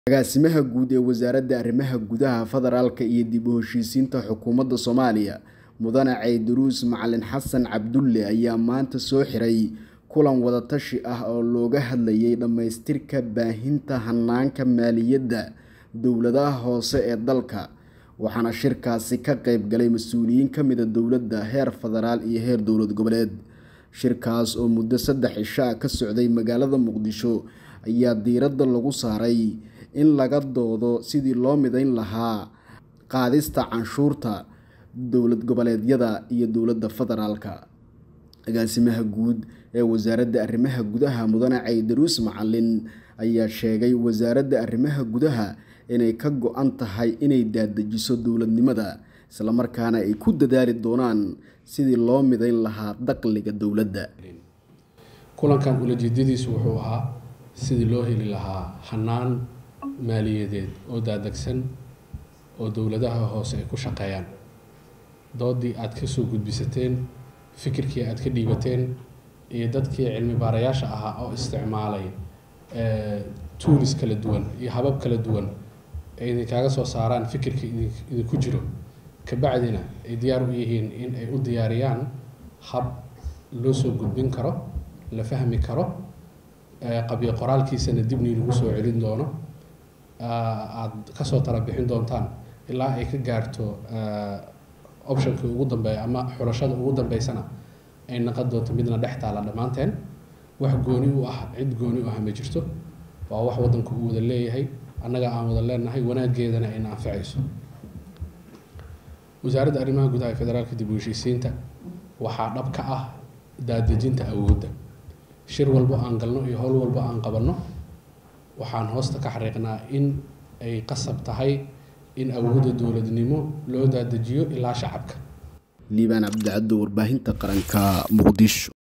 Agaasimaha Guud ee Wasaaradda Arrimaha Gudaha Federaalka iyo dib u heshiisiinta Xukuumadda Soomaaliya Mudane Ceydiruus Macalin Xasan Cabdulle ayaa maanta soo xiray kulan wada tashi ah oo looga hadlayay dhamaystirka baahinta hanaanka maaliyadda dowladaha hoose ee dalka waxaana shirkaasi ka qayb galay mas'uuliyiin ka mid ah dowladda heer federaal iyo heer dowlad goboleed shirkaas oo muddo saddex cisho ah ka socday magaalada muqdisho ayaa diiradda lagu saaray in laga doodo sidii loo midayn lahaa qaadista canshuurta dowlad goboleedyada iyo dowladda federaalka agaasimaha guud ee wasaaradda arrimaha gudaha mudane ceydiruus macalin ayaa sheegay wasaaradda arrimaha gudaha inay ka go-an tahay inay daadajiso dowladnimada islamarkaana ay ku dadaali doonaan sidii loo midayn lahaa dakhliga dowladda kulankan ulajeedadiisu wuxuu ahaa sidii loo heli lahaa hanaan maaliyadeed oo daadegsan oo dowladaha hoose ay ku shaqeeyaan doodii aad ka soo gudbisateen fikirkii aad ka dhiibateen iyo dadkii cilmi baarayaasha ahaa oo isticmaalay tools kala duwan iyo habab kala duwan ay idinkaaga soo saaraan fikirka idinku jiro kabacdina ay diyaar u yihiin in ay u diyaariyaan hab loo soo gudbin karo la fahmi karo qabyo qoraalkiisana dibnii lagu soo celin doono aada kasoo tala bixin doontaan ilaa ay ka gaarto optionkii ugu dambeeya ama xulashada ugu dambeysana ay naqon doonto midna dhex taala dhammaanteen wax gooni u ah cid gooni u ah ma jirto waa wax waddanku uu wada leeyahay annaga aan wada leenahay wanaageedana ayna anfacayso wasaaradda arrimaha gudaha ee federaalka dib u heshiisiinta waxaa dhab ka ah daadejinta awoodda shir walbo aan galno iyo howl walbo aan qabanno waxaan hoosta ka xariiqnaa in ay qasab tahay in awoodda dowladnimo loo daadejiyo ilaa shacabka liibaan cabdicaddo warbaahinta qaranka muqdisho